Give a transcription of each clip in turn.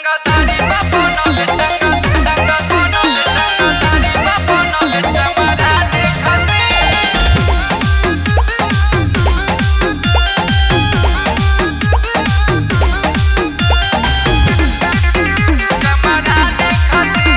Tangatari baponole tanga tanga ponole tangatari baponole chamarane khati chamarane khati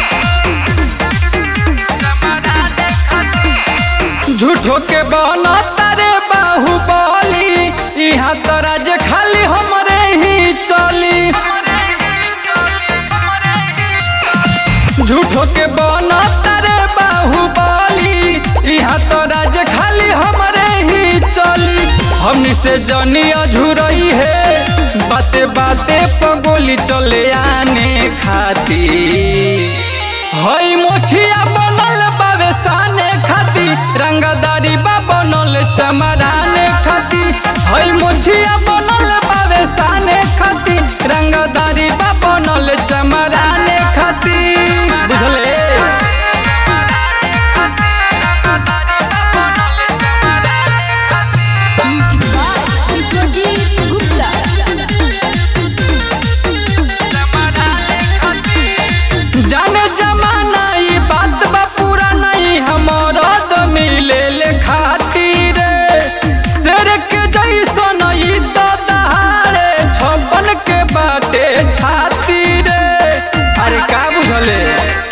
chamarane khati झूठो के बना तारे बाहुबली यहाँ तोरा जे खाली हमरे ही चली हमरे ही चली हमरे ही चली झूठो के बना तारे बाहुबली यहाँ तोरा जे खाली हमरे ही चली हमनी से जनी अझुरई है बाते बाते पगोली चले आने खाती हई मोठिया बनल बावे साने खाती रंगदारी बा बनल चमराने खाती हई मोठिया बनल बावे साने खाती रंगदारी बा बनल चमराने खाती बुझले chamarane khati tangatari baponole chamarane khati Vishwajeet Gupta chamarane khati जाने जमाना ई बात बा पूरा नहीं हमारा तो मिले ले खातिर शेर के जैसन ई तो दहाड़े छपन के बाटे छाती रे अरे का बुझले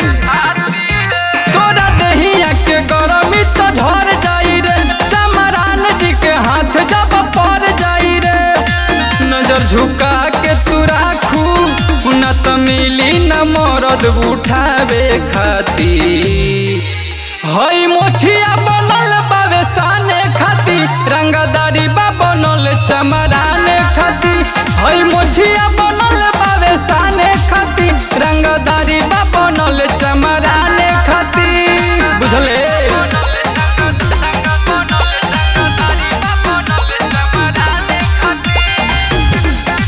तोरा दहिया के गरमी तो झर जाई रे चमरान जी के हाथ जब पड़ जाई रे नजर झुका के तू राखू न त मिली न मरद उठावे खाती हई मोठिया बनल बावे साने खाती रंगदारी बा बनल चमराने खाती हई मोठिया बनल बावे साने खाती रंगदारी बा बनल चमराने खाती बुझले ponole tanga tanga ponole tangatari baponole chamarane khati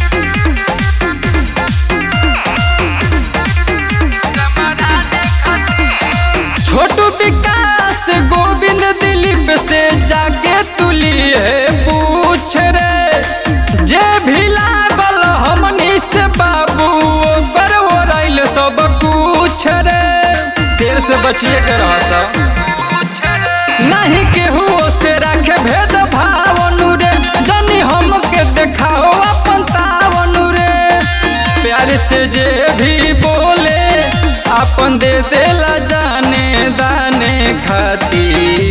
chamarane khati छोटू विकास गोविंद दिलीप से जाके तुलिए पूछ रे जे भी लागल हमनी से बाबू ओकर ओरैल सब कुछ रे शेर से बचिए के रह सब नहीं केहू से रखे भेद भावनु रे जनी हमके देखाओ अपन तावनु रे प्यार से जे भी बोले अपन दे देला जाने दाने खाती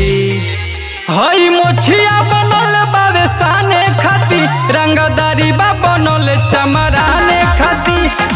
हई मोछिया बनल बावे साने खाती रंगदारी बा बनल चमराने खाती